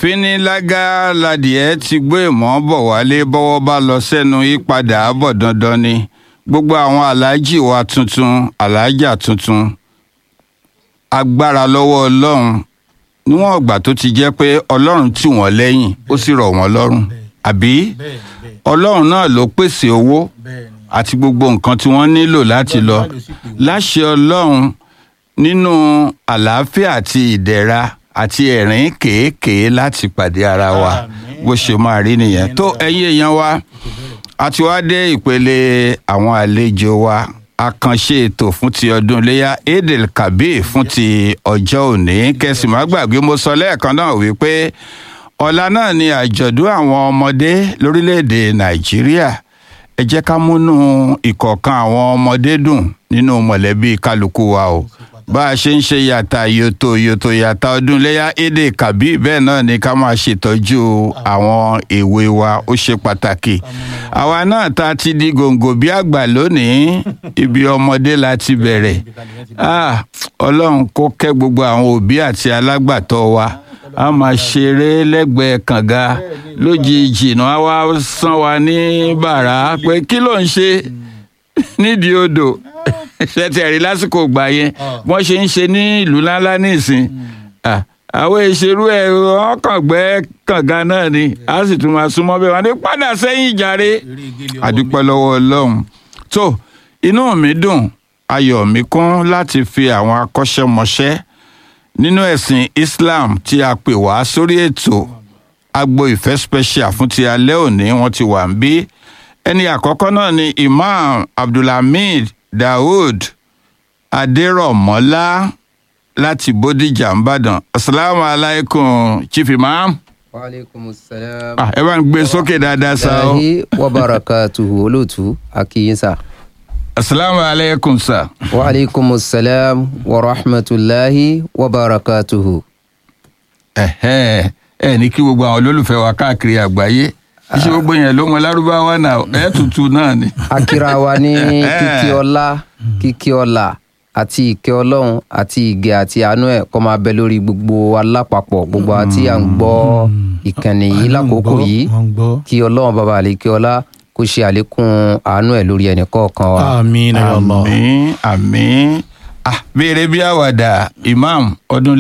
fínílágà ladìẹ ti gbé ìmọ̀ bọ̀ wálé bọ́wọ́ bá lọ sẹ́nu yípadà bọ̀ dandan ni gbogbo àwọn aláàjì wa tuntun aláàjà tuntun agbára lọ́wọ́ ọlọ́run níwọ̀n ọgbà tó ti jẹ́ pé ọlọ́run tì wọ́n lẹ́yìn ó sì rọ̀ wọ́n lọ́rùn àbí bẹ́ẹ̀ bẹ́ẹ̀ ọlọ́run náà ló pèsè owó bẹ́ẹ̀ ni àti gbogbo nǹkan tí wọ́n nílò láti lọ Ọlọ́run ló sì pè wọ́n. láṣẹ ọlọ́run nínú àlàáfíà àti ìdẹ̀ra àti ẹ̀rín kéékèé láti pàdé ara wa Àmín. bó ṣe máa rí nìyẹn tó ẹ̀yin èèyàn wa a ti wá dé ìpele àwọn àlejò wa àkànṣe ètò fún ti ọdún iléyà edel kabir fún ti ọjọ́ òní kẹsì má gbàgbé mo sọ lẹ́ẹ̀kan náà wípé ọ̀la náà ni àjọ̀dún àwọn ọmọdé lórílẹ̀‐èdè nàìjíríà ẹ jẹ́ ká múnú ìkọ̀ọ̀kan àwọn ọmọdé dùn nínú mọ̀lẹ́bí kálukú wa o bá a ṣe ń ṣe yàtà yòtò yòtò yàtà ọdún iléyà èdè kàbí bẹ́ẹ̀ náà ni ká máa ṣètọ́jú àwọn èwe wa ó ṣe pàtàkì àwa náà ta ti di gòǹgò bí àgbà lónìí ibi ọmọdé la ti bẹ̀rẹ̀ ah ọlọ́run kó kẹ́ gbogbo àwọn òbí àti alágbàtọ́ wa a máa ṣeré lẹ́gbẹ̀ẹ́ kànga lójijì náà wá sán wa ní bàrà pé kí ló ń ṣe nídìí odò ṣẹtẹ̀rí lásìkò gbà yẹn wọ́n ṣe ń ṣe ní ìlú ńláńlá nísìn Ah, àwọn ìṣerú ẹ̀ wọ́n kàn gbẹ́ kànga náà ni a sì tún máa súnmọ́ bẹ́ẹ̀ wọ́n ní padà sẹ́yìn ìjàre eré ìgélé ọwọ́ àdúpẹ́ lọ́wọ́ ọlọ́run tó inú mi dùn ayọ̀ mi kún láti fi àwọn akọ́ṣẹ́mọṣẹ́ nínú ẹ̀sìn Islam tí a pè wá sórí ètò agbo ìfẹ́ special fún ti alẹ́ òní wọ́n ti wà ń bí ẹni àkọ́kọ́ náà ni Imam Abdulhamid Daoud Adérọ̀mọ́lá láti Bódìjà ńbàdàn asalaamu alaykum chief imam waaleykum salaam. ah, ẹ bá ń gbé sókè dáadáa sa o Allahi wa barakatuhu olóòtú akíyínsá. asalaamu alaykum sa. waaleykum salaam wa rahmatulahi wa barakatuhu. ẹ̀hẹ́ ẹ ní kí gbogbo àwọn olólùfẹ́ wa káàkiri àgbáyé iṣẹ́ gbogbo yẹn ló mọ lárúbáwá náà ẹ̀ tutù náà ni. akira wa ní kíkí ọlá kíkí ọlá àti ìkẹ́ ọlọ́run àti ìgẹ̀ àti àánú ẹ̀ kó máa bẹ lórí gbogbo alápapọ̀ gbogbo àti à ń gbọ́ ìkànnì yìí lákòókò yìí wọ́n gbọ́. kí ọlọ́run bàbá àlékè ọlá kó ṣe àlékún àánú ẹ̀ lórí ẹnì kọ̀ọ̀kan wa. àmín ya Allah. àmín àmín ah béèrè bí àwàdà imam ọdún